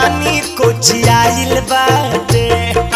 जवानी कोचियाइल बाटे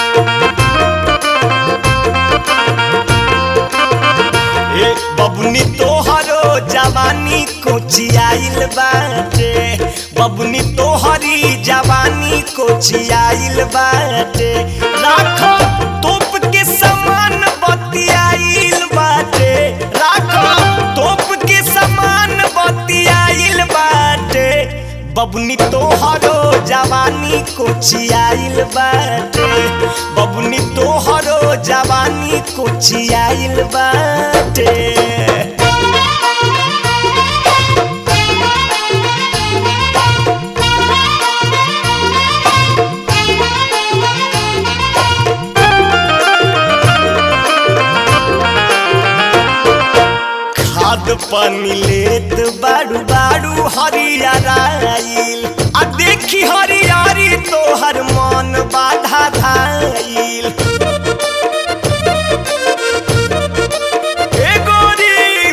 ए बबुनी तोहरो जवानी कोचियाइल बाटे बबुनी तोहरी जवानी कोचियाइल बाटे राखो तोप के समान बतियाइल बाटे राखो तोप के समान बतियाइल बाटे बबुनी तोहरो जवानी कोचियाइल बाटे बबुनी तोहरो जवानी कोचियाइल बाटे खाद पानी लेत बाड़ू बाड़ू हरियराइल आ देखी हरियारी तोहर मन बाधा धाइल ए गोरी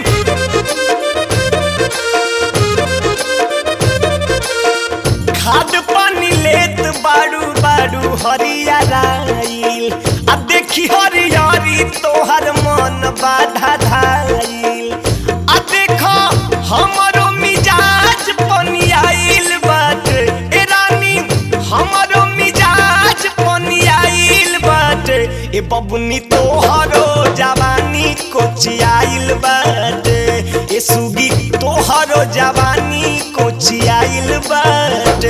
खाद पानी लेत बाड़ू बाड़ू हरियराइल आ देखी हरियारी तोहर मन बाधा धाइल आ देखो हमरो मिजाज पनियाइल बाटे ए रानी हमरो मिजाज पनियाइल बाटे ए बबुनी तोहरो जवानी कोचियाइल बाटे ए सुगी तोहरो जवानी कोचियाइल बाटे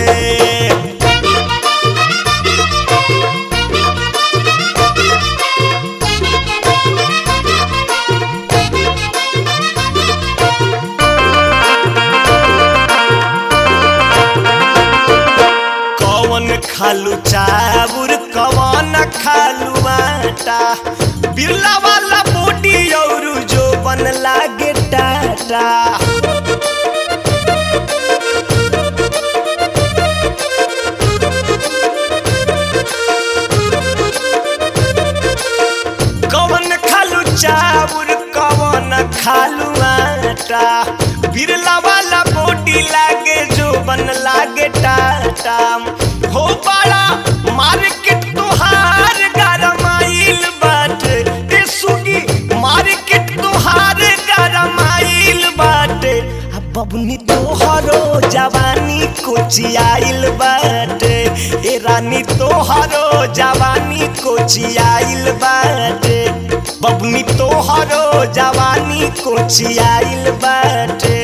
कौन खालू चाबुर कौन खालू आटा बिरला वाला बॉडी और जो बन लागे टाटा कौन खालू चाबुर कौन खालू आटा बिरला वाला बॉडी लागे जो बन लागे टाटा हो बड़ा मार्केट तोहार गरमाइल बाटे ए सुगी मार्केट तोहार गरमाइल बाटे आ बबुनी तोहरो जवानी कोचियाइल बाटे ए रानी तोहरो जवानी कोचियाइल बाटे बबुनी तोहरो जवानी कोचियाइल बाटे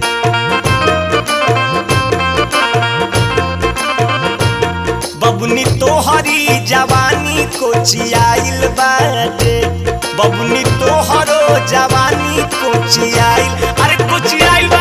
बबुनी तोहरी जवानी कोचियाइल बाटे बबुनी तोहरो जवानी कोचियाइल अरे कोचियाइल बा